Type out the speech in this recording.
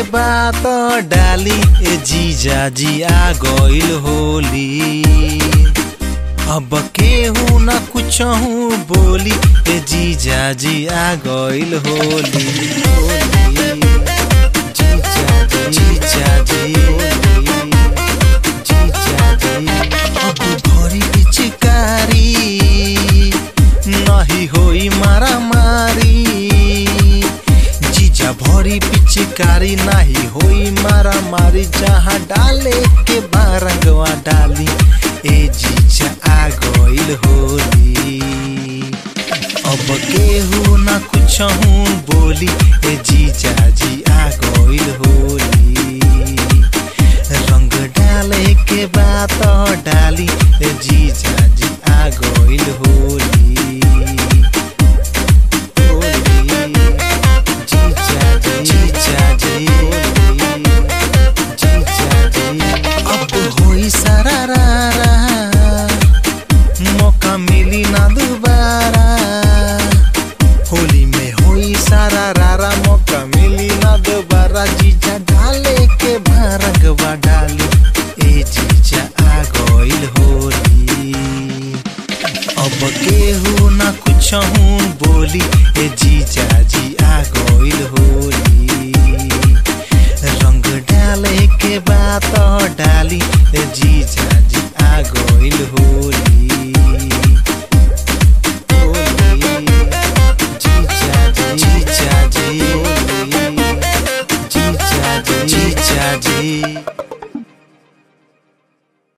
के बात डाली ए जीजा जी आ गइल होली अब केहू न कुछ बोली ए जीजा जी आ गइल होली होली। जीजा जी, जीजा जी, जीजा जी। अब भरी पिचकारी नहीं होई मारा मारी जीजा भरी पिचकारी नहीं होई मारा मारी जहाँ डाले के बारंगवा डाली ए जीजा आ गइल होली अब केहू न कुछ बोली ए जीजा जी आ गइल होली रंग डाले के बात डाली ए जीजा जी आ गइल होली होली जीजा जी जीजा जी जीजा जी अब होई सा